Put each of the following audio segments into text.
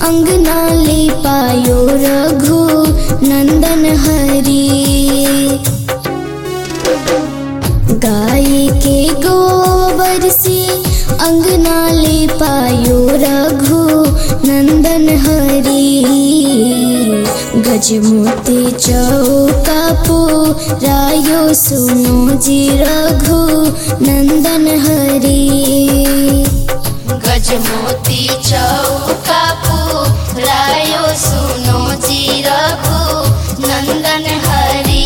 अंगना ले पायो रघु नंदन हरी गाय के गोबर से अंगना ले पायो रघु नंदन हरी गजमोती चौका रायो सुनो जी रघु नंदन हरी गजमोती चौका रायो सुनो जी रघु नंदन हरी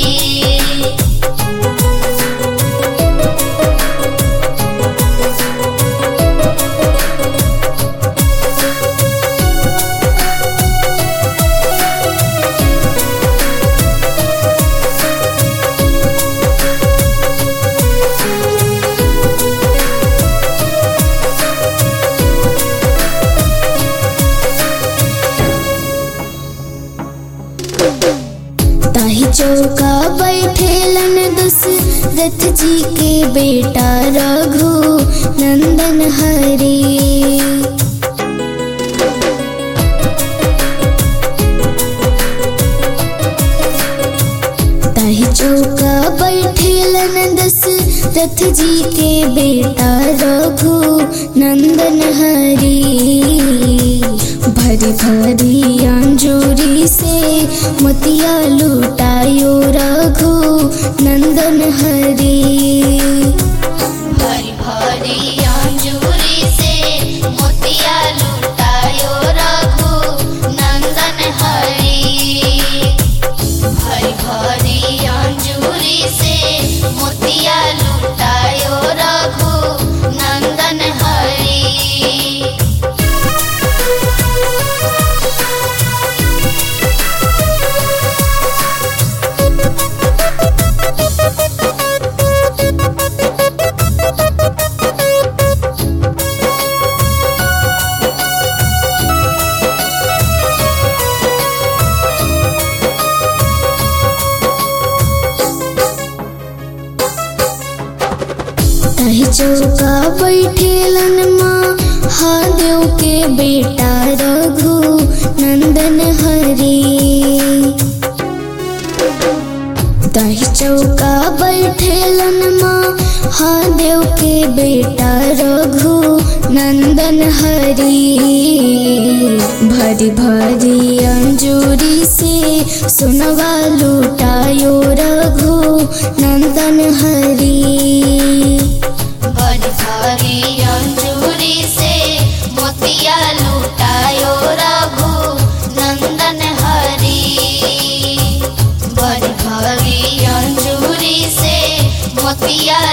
ताही चौका बैठेलन दशरथ जी के बेटा रघु नंदन हरी ताही चौका बैठेलन दशरथ जी के बेटा रघु नंदन हरी भरी भरी अंजूरी से मोतिया लुटायो रघु नंदन हरी भरी भरी अंजूरी से मोतिया लुटायो रघु नंदन हरी भरी भरी अंजूरी से मोतिया लुटायो रघु नंदन हरी ताही चौका बैठेलन माँ हादेव के बेटा रघु नंदन हरी ताही चौका बैठेलन माँ हादेव के बेटा रघु नंदन हरी भरी भरी अंजूरी से सुनवा लुटायो रघु नंदन हरी बड़ी भारी अंजूरी से मोतिया लुटायो रघु नंदन हरी बड़ी भारी अंजूरी से मोतिया